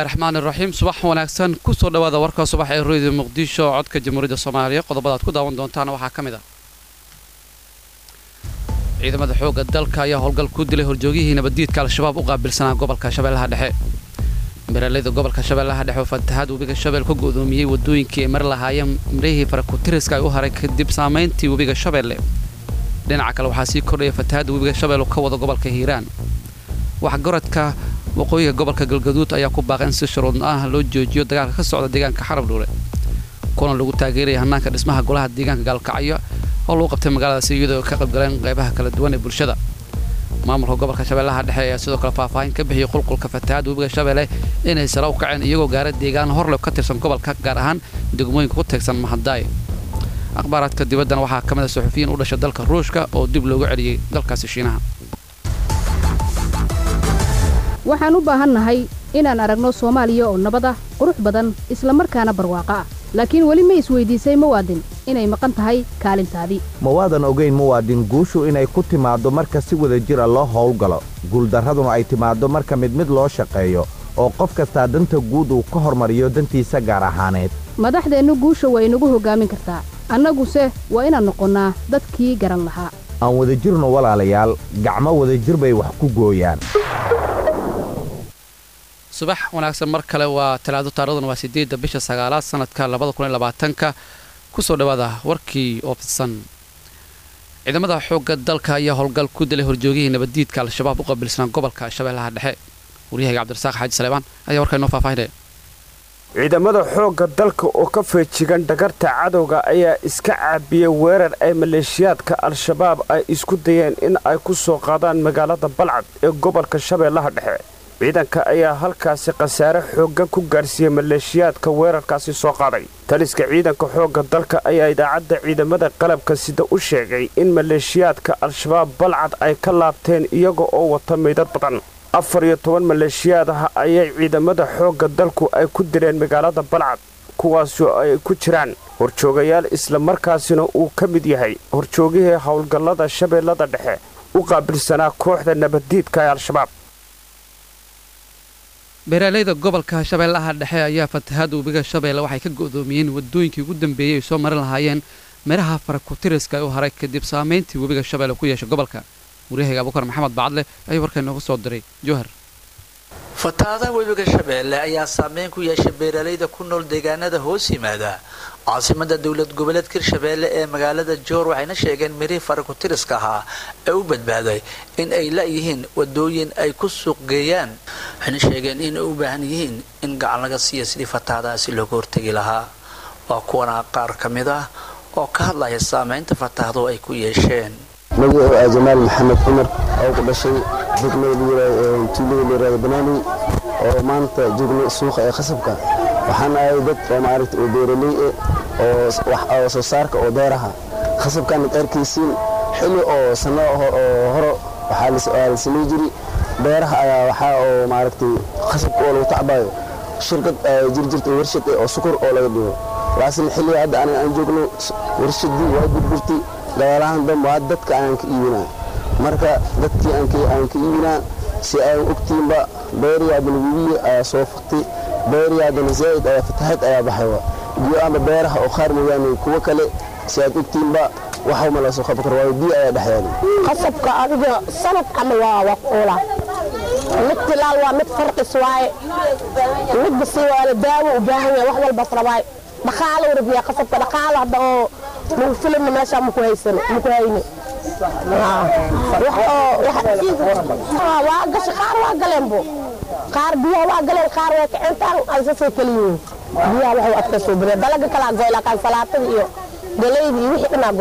bismillahi raxmaan iraxiim subax wanaagsan kusoo dhawaada warka subax ee rooyda muqdisho codka jamhuuriyadda soomaaliya qodobada aad ku daawan doontaan waxaa ka mid ah ciidamada xoogga dalka ayaa howlgal ku dilay horjoogihii nabaddiidka al-shabaab u qaabilsanaa gobolka shabeellaha dhexe beeraleyda gobolka shabeellaha dhexe oo fatahaad webiga shabeel ka go'doomiyey waddooyinkii ay mari lahaayeen marihii farakutiriska ay u haray kadib saamayntii webiga shabeelle dhinaca kale waxaa sii kordhaya fatahaadda webiga shabeelle ka wada gobolka hiiraan waxgaradka waqooyiga gobolka galgaduud ayaa ku baaqay in si shuruudna ah loo joojiyo dagaalka ka socda deegaanka xarab dhuule kulan lagu taageeraya hannaanka dhismaha golaha deegaanka gaalkacyo oo lagu qabtay magaaladaasi iyadoo ka qaybgaleen qaybaha kala duwan ee bulshada maamulka gobolka shabeellaha dhexe ayaa sidoo kale faahfaahin ka bixiyey qulqulka fatahaadda webiga shabeelle inay sare u kaceen iyagoo gaara deegaan horle ka tirsan gobolka gaar ahaan degmooyinka ku teegsan mahadaay akhbaaraadka dibaddana waxaa ka mid a suxufiyiin u dhasha dalka ruushka oo dib loogu celiyey dalkaasi shiinaha waxaan u baahannahay inaan aragno soomaaliya oo nabad ah qurux badan isla markaana barwaaqo ah laakiin weli ma isweydiisay muwaadin inay maqan tahay kaalintaadii mawaadan ogayn muwaadin guushu inay ku timaaddo marka si wada jira loo howlgalo guuldarraduna ay timaaddo marka mid mid loo shaqeeyo oo qof kastaa danta guud uu ka hormariyo dantiisa gaar ahaaneed madaxdeennu guusha waa inagu hoggaamin kartaa annaguse waa inaan noqonnaa dadkii garan lahaa aan wadajirno walaalayaal gacmo wadajir bay wax ku gooyaan subax wanaagsan mar kale waa talaado taarikhdan waa sideedda bisha sagaalaad sanadka labada kun iyo labaatanka kusoo dhawaada warkii oo fidsan ciidamada xoogga dalka ayaa howlgal ku dilay horjoogihii nabaddiidka al-shabaab u qabilsanaa gobolka shabeellaha dhexe waryahayga cabdirasaaq xaaji saleebaan ayaa warkaa inoo faahfaahinaya ciidamada xoogga dalka oo ka feejigan dhagarta cadowga ayaa iska caabiyey weerar ay maleeshiyaadka al-shabaab ay isku dayeen in ay ku soo qaadaan magaalada balcad ee gobolka shabeellaha dhexe ciidanka ayaa halkaasi khasaare xooggan ku gaarsiiyey maleeshiyaadka weerarkaasi soo qaaday taliska ciidanka xoogga dalka ayaa idaacadda ciidamada qalabka sida u sheegay in maleeshiyaadka al-shabaab balcad ay ka laabteen iyaga oo wata meydad badan afar iyo toban maleeshiyaad ah ayay ciidamada xoogga dalku ay ku dileen magaalada balcad kuwaasoo ay ku jiraan horjoogayaal islamarkaasina uu ka mid yahay horjoogihii howlgallada shabeellada dhexe u qaabilsanaa kooxda nabaddiidka ee al-shabaab beeraaleyda gobolka shabeellaha dhexe ayaa fatahaadda webiga shabeelle waxay ka go'doomiyeen waddooyinkii ugu dambeeyey ay soo marin lahaayeen midhaha farakutiriska ee u haray kadib saamayntii webiga shabeelle ku yeeshay gobolka waryahayga abukar maxamed bacadle ayuu warkaa inooga soo diray jowhar fatahaadaha webiga shabeelle ayaa saameyn ku yeeshay beeraaleyda ku nool deegaanada hoos yimaada caasimada dowlad goboleedka hirshabeelle ee magaalada joor waxayna sheegeen mirihii farakutiriska ahaa ee u badbaaday in ay la-yihiin wadooyin ay ku suuq geeyaan waxayna sheegeen inay u baahan yihiin in gacan laga siiya sidii fatahaadahaasi looga hortegi lahaa waa kuwana qaar ka mid ah oo ka hadlaya saameynta fatahado ay ku yeesheen magacuu ah jamaal maxamed cumar oo ku dhashay degmada tuulada layirahdo banaani oo maanta joogna suuqa ee khasabka waxaan ahay dad oo maaragta oo beeraley eh oo soo saarka oo beeraha khasabkan ad arkaysiin xilli oo sanno oo horo waxaa la samay jiri beeraha ayaa waxaa oo maaragtay khasabka oo lagu tacbayo shirkad jirjirta warshad eh oo sukor oo laga dhigo laakiin xilliga hadda aniga aan joogno warshadii waa burburtay gadaalahan dambe waa dadka aan ka iibinaa marka dadkii aan ka iibinaa si aan ogtiinba beeriya balwibiya ayaa soo faktay beeriya haddana zaa'id ayaa fatahaad ayaa baxayba biyo ama beeraha oo qaar mooyaane kuwo kale si aad ogtiinba waxa ma la soo qaban karo waayo biyo ayaa dhex yaali qasabka adiga sanad camal waa waa kuula mid tilaal waa mid farqis waaye mid basi waa daawo u baahan yahay wax walbas rabaaye dhaqaalo u rabiyaa qasabka dhaqaalo hadda oo lagu filimna meesha maku haysan maku hayne waa gasha qaar waa galeenbo qaar biyaha waa galeen qaar way kacintaan aysasay kaliyihiin biyaha waxay adkaysoo bire dalaga kalaa goy laakaan salaatada iyo galayda iyo wixii dhanaa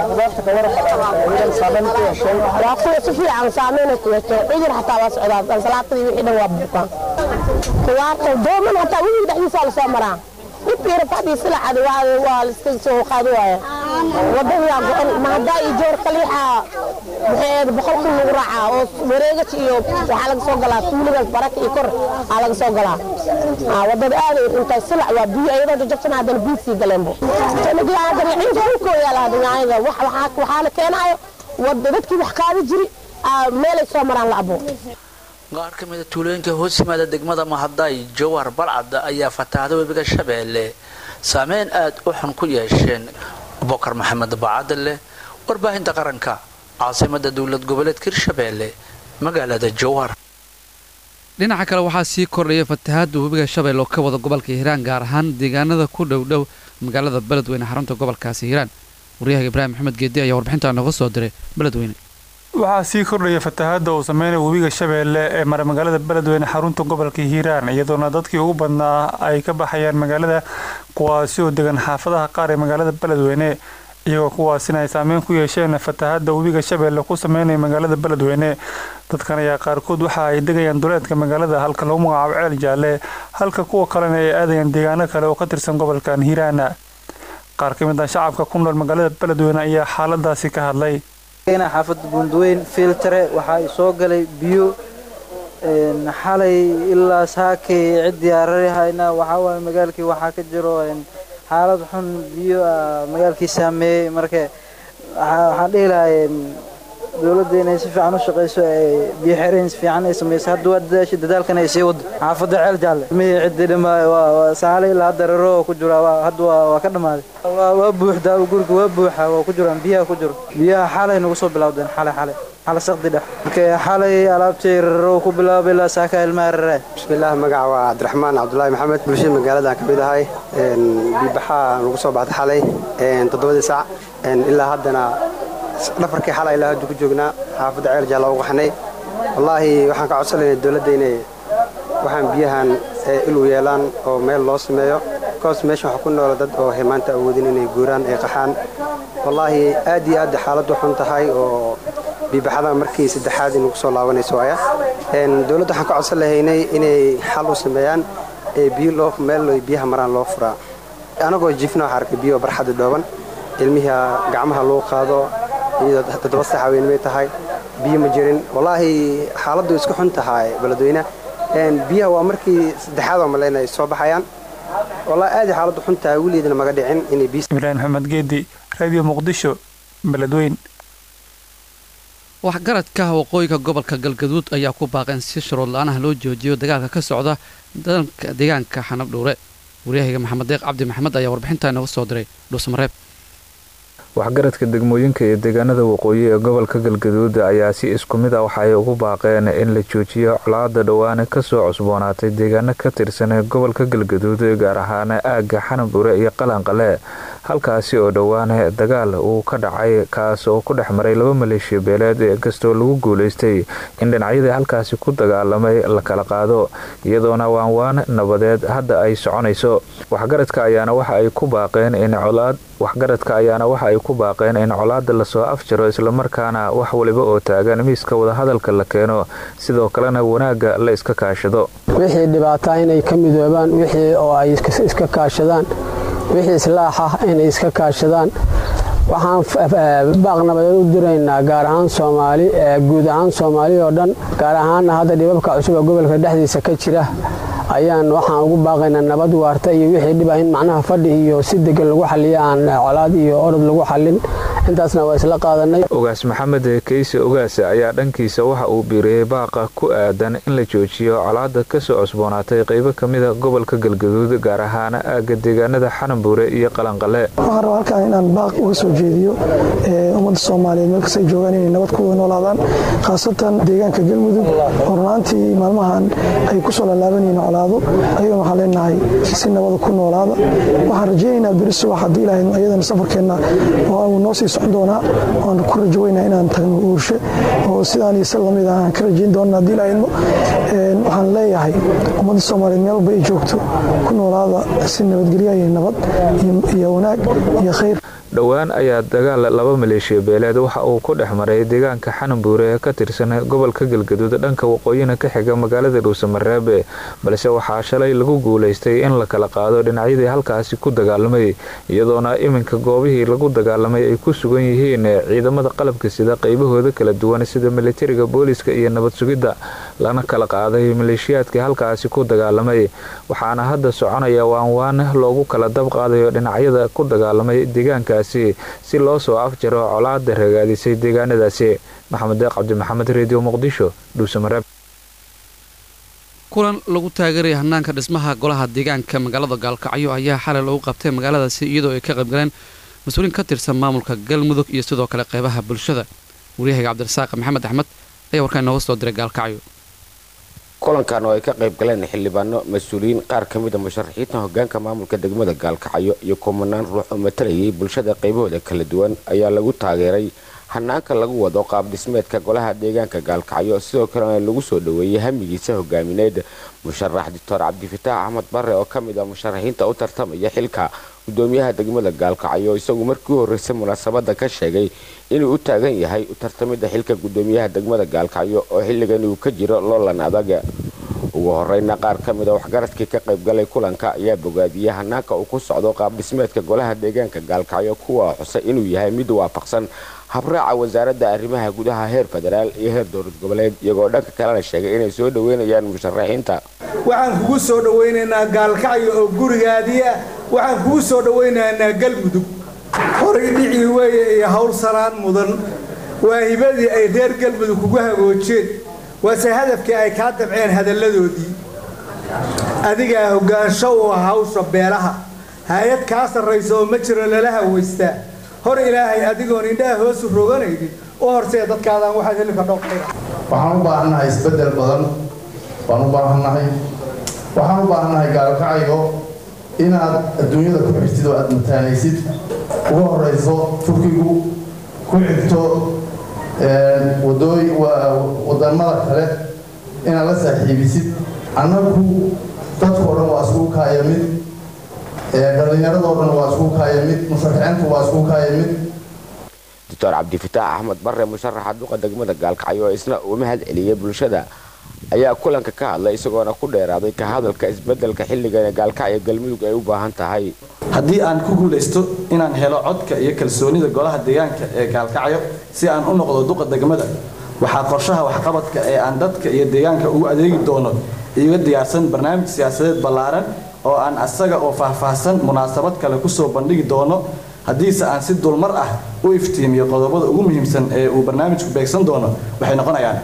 go-een waa kuwa si fiican saameynay ku yeesheen cudur xataa waa socdaa salaatada iyo wixii dhan waa bukaan kuwaarta dooman hataa wixii dhexdiisa lasoo maraa dhibkiira fadhii silacada waa liska soo qaadi waaya wadadayaa go-an mahadaa iyo joor kaliixa maxay boqol kun lagu raacaa oo wareegash iyo waxaa laga soo galaa tuuligaas baraka iyo kor aa laga soo galaa wadada aaday xuntahay silac waa biyo iyadoo jajabsan haddana biyo sii galeenbo dhulkooyaala dhinacyada waxaa la keenaayo dadkii wax qaadi jiri meelay soo maraan la abo qaar ka mida tuulooyinka hoos yimaada degmada mahaday jowhar balcad ayaa fataahda webiga shabeelle saameyn aad u xun ku yeesheen bokar maxamed bacadle warbaahinta qaranka caasimada dowlad goboleedka hirshabeelle magaalada jowhar dhinaca kale waxaa sii kordhaya fatahaadda webiga shabeelle oo ka wada gobolka hiiraan gaar ahaan deegaanada ku dhowdhow magaalada beledweyne xarunta gobolkaasi hiiraan waryahaga ibraahim maxamed geedi ayaa warbixintaa nooga soo diray beledweyne waxaa sii kordhaya fatahaadda uu sameynaya webiga shabeelle ee mara magaalada beledweyne xarunta gobolka hiiraan iyadoona dadkii ugu badnaa ay ka baxayaan magaalada kuwaasi oo degan xaafadaha qaar ee magaalada beledweyne iyagoo kuwaasina ay saameyn ku yeesheen fatahaadda webiga shabeelle ku sameynaya magaalada beledweyne dadkan ayaa qaarkood waxa ay degayaan duleedka magaalada halka lagu magacaabo ceel jaalle halka kuwa kalena ay aadayaan deegaano kale oo ka tirsan gobolkan hiiraan qaar ka mid ah shacabka ku nool magaalada beledweyne ayaa xaaladaasi ka hadlay xaafadda buundweyn filtare waxaa soo galay biyo xalay ilaa saakay cid diyaararihayna waxaa waaye magaalkii waxaa ka jiro xaalad xun biyo magaalkii saameeyey marka waxaan dhihi lahay dowladda inay si fiican u shaqayso biyo xereyn si fiican ay samayso hadda waa dadaasha dadaalkan ay sii wado xaafadda ceel jaalle mihii ciddi dhimaayo waa saale ilaa hadda raro ku jira hadda waa ka dhammaaday waa buuxdaa guriga waa buuxa waa ku jiraan biyaha ku jiro biyaha xalay nagu soo bilowdeen xalay xalay xalay saqdi dhex marka xalay alaabtay raro ku bilaabay ilaa saaka ilmaha raree bismillaah magaca waa cabdiraxmaan cabdulaahi maxamed bulshada magaalada ka mid ahay biibaxaa nagu soo baxday xalay toddobadii saac ilaa haddana dhafarkii xalay ilaa hadda ku joognaa xaafadda ceel jaalla u qaxnay wallaahi waxaan ka codsanaynaa dowladda inay waxaan biyahan ilu yeelaan oo meel loo sameeyo koos meesha waxa ku noola dad oo maanta awoodin inay guuraan ay qaxaan wallaahi aad iyo aad xaaladdu xun tahay oo biibaxada markii saddexaad inagu soo laabanayso waaya dowladda waxaan ka codsan lahaynay inay xal u sameeyaan ee biyo loo meel biyaha maraan loo furaa anagoo jifna waxaa arkay biyo barxadda dhooban ilmihi gacmaha loo qaado iyadoo toddoba sax haweenimay tahay biyo ma jirin wallaahi xaaladdu isku xun tahay beledweyne biyaha waa markii saddexaad oo maleyna ay soo baxayaan wallaahi aad xaaladdu xun tahay weligeedna maga dhicin inay biyo ibraahim maxamed geedi radio muqdisho beledweyn waxgaradka waqooyiga gobolka galgaduud ayaa ku baaqeen si shuruud la-aanaha loo joojiyo dagaalka ka socda dalka deegaanka xanab dhuure waryahaga maxamed deeq cabdi maxamed ayaa warbixintaa nooga soo diray dhuusmareeb waxgaradka degmooyinka iyo deegaanada waqooyi ee gobolka galgaduud ayaa si isku mid ah waxay ugu baaqeen in la joojiyo colaada dhowaane kasoo cusboonaatay deegaano ka tirsan gobolka galgaduud gaar ahaan aagga xanabure iyo qalanqale halkaasi oo dhowaane dagaal uu ka dhacay kaas oo ku dhex maray laba maleeshiya beeleed inkastoo lagu guulaystay in dhinacyadii halkaasi ku dagaalamay la kala qaado iyadoona waanwaan nabadeed hadda ay soconayso waxgaradka ayaana waxa ay ku baaqeen in colaad waxgaradka ayaana waxa ay ku baaqeen in colaada lasoo afjaro islamarkaana wax waliba oo taagan miiska wadahadalka la keeno sidoo kalena wanaagga la iska kaashado wixii dhibaataa inay ka midoobaan wixii oo ay iska kaashadaan wixii islaax ah inay iska kaashadaan waxaan baaq nabadeed u diraynaa gaar ahaan soomaali guud ahaan soomaali oo dhan gaar ahaanna hadda dhibabka cusub ee gobolka dhexdiisa ka jira ayaan waxaan ugu baaqaynaa nabad waarta iyo wixii dhiba in macnaha fadhi iyo si degan lagu xaliya aan colaad iyo orod lagu xalin intaasna waa isla qaadanay ogaas maxamed keyse ogaas ayaa dhankiisa waxa uu biiriyey baaqa ku aadan in la joojiyo colaada kasoo cusboonaatay qaybo kamida gobolka galgaduud gaar ahaan aagga deegaanada xanambuure iyo qalanqale waxaan rabaa halkaan inaan baaq uga soo jeediyo ummadda soomaaliyeed meel kastay joogaan inay nabad ku wada noolaadaan khaasatan deegaanka galmudug oo runaantii maalmahan ay kusoo laalaabanyihiin colaado ayagana waxaan leenahay si nabada ku noolaada waxaan rajaynaynaa beri subax haddii ilahayd ayadana safarkeenna uu noo sii socon doonaa waan ku rajaweynaa inaan tagno uurshe oo sidaan iyo si lamid ah aan ka rajayn doona haddii ilahaydmo waxaan leeyahay ummadda soomaaliyeed meel walba ay joogto ku noolaada si nabadgelya iyo nabad iyo wanaag iyo khayr dhowaan ayaa dagaal laba maleeshiya beeleed waxa uu ku dhex maray deegaanka xanambuure ee ka tirsan gobolka galgaduud dhanka waqooyina ka xiga magaalada dhuusamareebe balse waxaa shalay lagu guulaystay in la kala qaado dhinacyadii halkaasi ku dagaalamay iyadoona iminka goobihii lagu dagaalamay ay ku sugan yihiin ciidamada qalabka sida qaybahooda kala duwan sida militariga booliska iyo nabad sugidda lana kala qaaday maleeshiyaadkii halkaasi ku dagaalamay waxaana hadda soconaya waanwaan loogu kala dab qaadayo dhinacyada ku dagaalamay deegaanka si loo soo afjaro colaada ragaadisay deegaanadaasi maxamed deeq cabdi maxamed redio muqdisho dhuusamareeb kulan lagu taageeraya hanaanka dhismaha golaha deegaanka magaalada gaalkacyo ayaa xalay lagu qabtay magaaladaasi iyadoo ay ka qaybgaleen mas-uuliin ka tirsan maamulka galmudug iyo sidoo kale qeybaha bulshada waryahaga cabdirasaaq maxamed axmed ayaa warkaa inooga soo diray gaalkacyo kulankan oo ay ka qayb galeen xildhibaano mas-uuliyiin qaar ka mida musharaxiinta hogaanka maamulka degmada gaalkacyo iyo kumanaan ruux oo matalayay bulshada qaybahooda kala duwan ayaa lagu taageeray hanaanka lagu wado qaab dhismeedka golaha deegaanka gaalkacyo sidoo kalena lagu soo dhoweeyey hamigiisa hogaamineed musharax doctor cabdifitaax axmed bare oo ka mid ah musharaxiinta u tartamaya xilka gudoomiyaha degmada gaalkacyo isagu markii u horreysay munaasabada ka sheegay inuu u taagan yahay u tartamida xilka gudoomiyaha degmada gaalkacyo oo xilligan uu ka jiro loolan adag ugu horeyna qaar ka mid a waxgaradkii ka qaybgalay kulanka ayaa bogaadiyey hanaanka uu ku socdo qaab dhismeedka golaha deegaanka gaalkacyo kuwa xusay inuu yahay mid waafaqsan habraaca wasaaradda arrimaha gudaha heer federaal iyo heer dowlad goboleed iyagoo dhanka kalena sheegay inay soo dhoweynayaan musharaxiinta waxaan kugu soo dhowaynaynaa gaalkacyo oo gurigaadii ah waxaan kugu soo dhowaynaynaa galmudug horay dhicii weeye iyo hawl sanaan mudan waa hibadii ay reer galmudug kugu hagoojeen waase hadafkii ay kaa dabceen hadalladoodii adigaa hoggaansho u ah hawsha beelaha hay-ad kaa sarraysa oo ma jiro lala hawaystaa hor ilaahay adigoon indhaha hoosu roganaynin u horsee dadkaadaan waxaad heli kardho waxaan u baahannahay isbeddel badan waan u baahannahay waxaan u baahannahay gaalkacyo inaad adduunyada ku xigtid oo aad mataanaysid uga horayso turkigu ku xigto wadamada kale inaad la saaxiibisid annagu dadkao dhan waa iskugu kaaya mid dhallinyaradoo dhan waa iskugu kaaya mid musharaxiintu waa iskugu kaaya mid doctor cabdifitaax axmed bare musharaxa duqa degmada gaalkacyo oo isna uu mahad celiyey bulshada ayaa kulanka ka hadlay isagoona ku dheeraaday ka hadalka isbedelka xilligan gaalkacyo galmudug ay u baahan tahay haddii aan ku guulaysto inaan helo codka iyo kalsoonida golaha deegaanka ee gaalkacyo si aan u noqdo duqa degmada waxaa qorshaha waxqabadka ee aan dadka iyo deegaanka ugu adeegi doono iga diyaarsan barnaamij siyaasadeed ballaaran oo aan asaga oo faahfaahsan munaasabad kale kusoo bandhigi doono haddiise aan si dulmar ah u iftiimiyo qodobada ugu muhiimsan ee uu barnaamijku beegsan doono waxay noqonayaan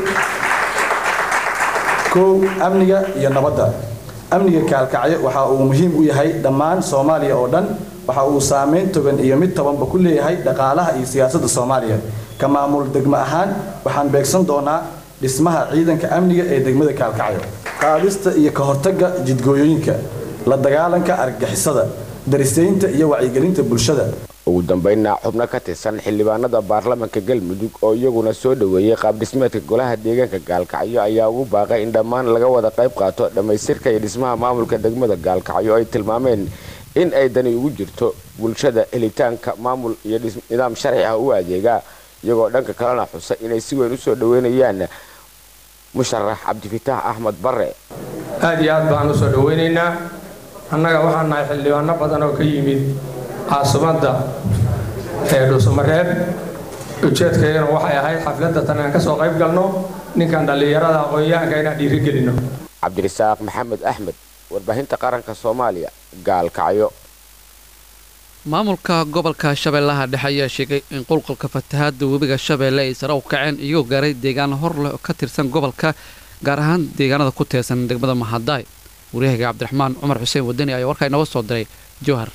kow amniga iyo nabadda amniga kaalkacyo waxa uu muhiim u yahay dhammaan soomaaliya oo dhan waxa uu saameyn togan iyo mid tobanba ku leeyahay dhaqaalaha iyo siyaasadda soomaaliya ka maamul degmo ahaan waxaan beegsan doonaa dhismaha ciidanka amniga ee degmada kaalkacyo qaadista iyo ka hortagga jidgooyooyinka la dagaalanka argagixisada darisaynta iyo wacyigelinta bulshada ugu dambeynna xubno ka tirsan xildhibaanada baarlamanka galmudug oo iyaguna soo dhoweeyey qaabdhismeedka golaha deegaanka gaalkacyo ayaa ugu baaqay in dhammaan laga wada qayb qaato dhammaystirka iyo dhismaha maamulka degmada gaalkacyo ay tilmaameen in ay dani ugu jirto bulshada helitaanka maamul iyo nidaam sharci ah u adeega iyagoo dhanka kalena xusa inay si weyn usoo dhoweynayaan musharax cabdifitaax axmed bare aad iyo aad baan usoo dhoweynaynaa annaga waxaan nahay xildhibaano badan oo ka yimid caasimadda ee dhuusamareeb ujeedkaygana waxay ahayd xafladda tan aan ka soo qayb galno ninkan dhallinyarada aqoon-yahanka inaan dhiirigelino cabdirasaaq maxamed axmed warbaahinta qaranka soomaaliya gaalkacyo maamulka gobolka shabeellaha dhexe ayaa sheegay in qulqulka fatahaada webiga shabeelle ay sare u kaceen iyagoo gaaray deegaano hor leh oo ka tirsan gobolka gaar ahaan deegaanada ku teersan degmada mahadaay waryahaga cabdiraxmaan cumar xuseen wadani ayaa warkaa inooga soo diray jowhar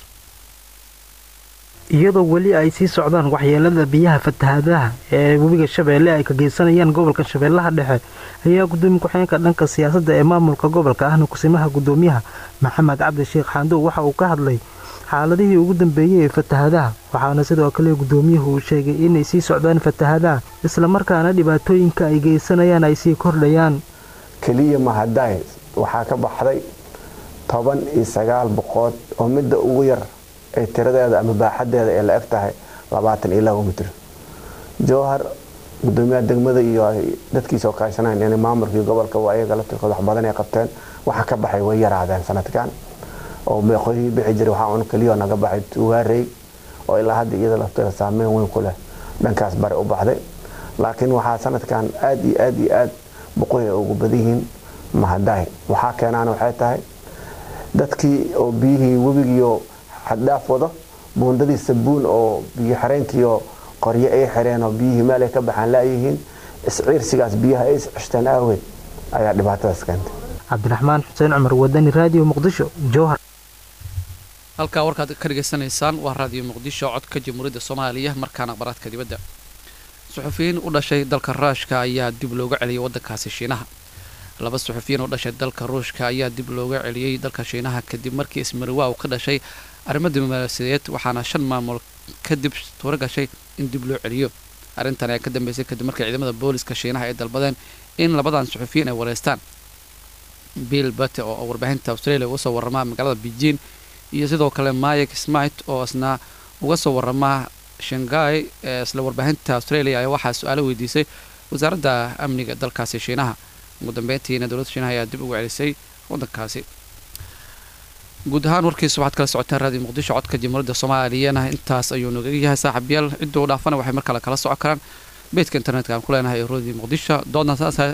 iyadoo weli ay sii socdaan waxyeelada biyaha fatahaadaha ee webiga shabeelle ay ka geysanayaan gobolka shabeellaha dhexe ayaa gudoomiye ku-xigeenka dhanka siyaasadda ee maamulka gobolka ahna kusimaha gudoomiyaha maxamed cabdi sheekh xaandow waxa uu ka hadlay xaaladihii ugu dambeeyey ee fatahaadaha waxaana sidoo kale gudoomiyuhu uu sheegay inay sii socdaan fatahaadaha islamarkaana dhibaatooyinka ay geysanayaan ay sii kordhayaan keliya mahadaay waxaa ka baxday toban iyo sagaal boqood oo midda ugu yar ay tiradeeda ama baaxadeeda ee la eg tahay labaatan iyo laba mitir jowhar gudoomiyaha degmada iyo dadkiisa oo kaashanayn in maamulkii gobolka waa ayaga laftirkooda wax badan ay qabteen waxa ka baxay way yaraadeen sanadkan oo meeqooyihii bixi jiray waxaa un keliya naga baxay tugaarey oo ilaa hadda iyada lafteeda saameyn weyn ku leh dhankaas bare u baxday laakiin waxaa sanadkan aad iyo aad iyo aad boqoy ay ugu badan yihiin mahadaay waxaa keenaana waxay tahay dadkii oo biyihii webigiioo xaddhaaf wado buundadii sabuun oo biyo xireenkiioo qoryo ay xireen oo biyihii meel ay ka baxaan laayihiin isciirsigaas biyaha ay isceshteen aaweed ayaa dhibaatadaas keentay cabdiraxmaan xuseen cumar wadani raadiyo muqdisho jowhar halkaa warkaad ka dhegaysanaysaan waa raadiyo muqdisho codka jamhuuriyadda soomaaliya markaana aqbaraadka dibadda suxufiyiin u dhashay dalka ruushka ayaa dib looga celiyay waddankaasi shiinaha laba suxufiyiin u dhashay dalka ruushka ayaa dib looga celiyey dalka shiinaha kadib markii ismariwaa uu ka dhashay arrimo diblomaasiyadeed waxaana shan maamul kadib suuro gashay in dib loo celiyo arrintan ayaa ka dambeysay kadib markii ciidamada booliska shiinaha ay dalbadeen in labadan suxufiyiin ay wareystaan bill bate oo warbaahinta australia uga soo warramaa magaalada beijing iyo sidoo kale mike smith oo isna uga soo warramaa shanghai ee isla warbaahinta australia ayaa waxaa su-aalo weydiisay wasaaradda amniga dalkaasi shiinaha ugu dambeyntiina dowladda shiinaha ayaa dib ugu celisay waddankaasi guud ahaan warkiisa waxaad kala socoteen raadiyo muqdisho codka jamhuuriyadda soomaaliyana intaas ayuu nooga yahay saaxiibyaal cidda u dhaafana waxay mar kale kala socon karaan beedka internetka aan ku leenahay ee raadiyo muqdisho doodna saas